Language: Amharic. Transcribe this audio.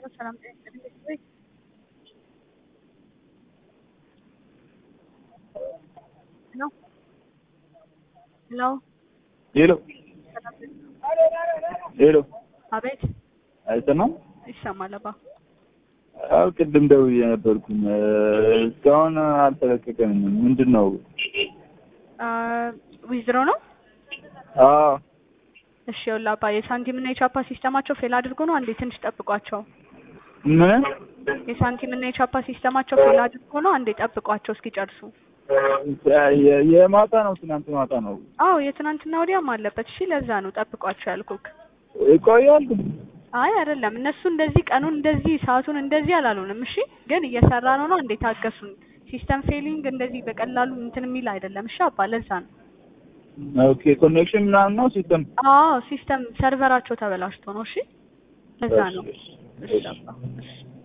ሰላም ጤና ይስጥልኝ ቤተሰቦች ሄሎ ሄሎ ሄሎ ሰላም ሄሎ አቤት አይሰማም? ይሰማል አባ አዎ ቅድም ደውዬ ነበርኩኝ እስካሁን አልተለቀቀንም። ምንድን ነው? ዊዝድሮ ነው አዎ እሺ ይኸውልህ አባ የሳንቲም እና የቻፓ ሲስተማቸው ፌል አድርጎ ነው አንዴ ትንሽ ጠብቋቸው ምን የሳንቲም እና የቻፓ ሲስተማቸው ፌል አድርጎ ነው አንዴ ጠብቋቸው እስኪጨርሱ የ- የማታ ነው ትናንት ማታ ነው አዎ የትናንትና ወዲያም አለበት እሺ ለዛ ነው ጠብቋቸው ያልኩክ ይቆያል። አይ አይደለም እነሱ እንደዚህ ቀኑን እንደዚህ ሰዓቱን እንደዚህ አላሉንም እሺ ግን እየሰራ ነው ነው እንዴ ታገሱን ሲስተም ፌሊንግ እንደዚህ በቀላሉ እንትን የሚል አይደለም እሺ አባ ለዛ ነው ኦኬ ኮኔክሽን ምናምን ነው ሲስተም አዎ ሲስተም ሰርቨራቸው ተበላሽቶ ነው እሺ ለዛ ነው እሺ አባ እሺ